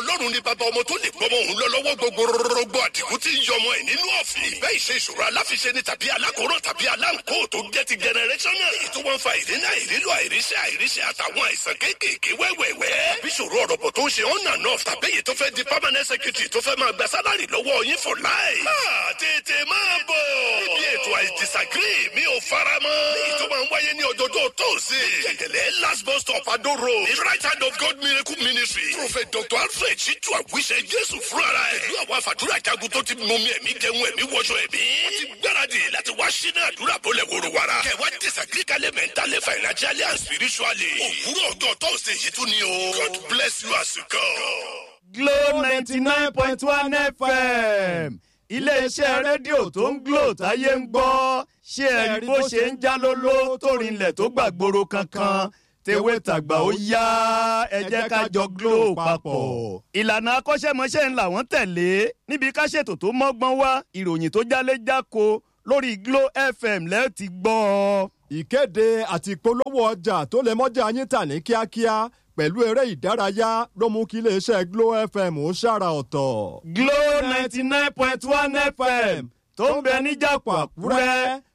ọlọ́run ní bàbá ọmọ tó lè gbọmọ òun lọ lọ́wọ́ gbogbo rọgbọ àdìgún tí ń yọmọ ẹ̀ nínú ọ̀fìn. ìbẹ́ ìṣe ìṣòro aláfiṣe ni tàbí alákòóràn tàbí aláǹkó tó jẹ́ ti generational. èyí tó wọ́n fa ìdínà ìrílò àìríṣẹ́ àìríṣẹ́ àtàwọn àìsàn kéékèèké wẹ́wẹ́wẹ́. bí ìṣòro ọ̀rọ̀ bọ̀ tó ń ṣe on and off tàbí èyí tó fẹ́ di permanent secretary tó fẹ́ máa gba sálárì lọ́wọ́ yín for life. máa tètè máa bọ̀. níbi ètò I disagree mi ò fara mọ́. èyí tó máa ń wáyé ní ọjọ́jọ́ tóòsì. jẹ̀gẹ̀lẹ̀ last bus stop Ado road. the right hand of God miracle ministry. prophet dr alfred ṣíjú àwíṣẹ jésù fúnra ẹ̀. pẹ̀lú àwọn àfàdúrà jagun tó ti mú mi ẹ̀mí jẹun ẹ̀mí wọṣọ ẹ̀mí. wọ́n ti gbáradì láti wá sínú àdúrà bọ́lẹ̀ wòrò wàrà. kẹwàá disagree kálẹ̀ mentally financially and spiritually. òwúrọ̀ ọjọ́ tóòsì yìí tún ni o. God bless you as you come. Glo ninety nine point one FM iléeṣẹ́ rédíò tó ń Glo táyé ń gbọ́ ṣé ẹ rí bó ṣe ń já lóló tó rinlẹ̀ tó gbàgbóró kankan tewé tàgbà ó yá ẹ jẹ́ ká jọ Glo papọ̀. ìlànà akọ́ṣẹ́mọṣẹ́ ń làwọn tẹ̀lé níbi ká ṣètò tó mọ́gbọ́n wá ìròyìn tó jálé jáko lórí Glo FM lẹ́ẹ̀ ti gbọ́ ọ. ìkéde àti ìpolówó ọjà tó lè mọ́jà yín tà ní kíákíá pẹ̀lú eré ìdárayá ló mú kí iléeṣẹ́ Glo FM ó ṣàrà ọ̀tọ̀. Glo ninety nine point one FM tó ń bẹ níjàpọ̀ Àkúrẹ́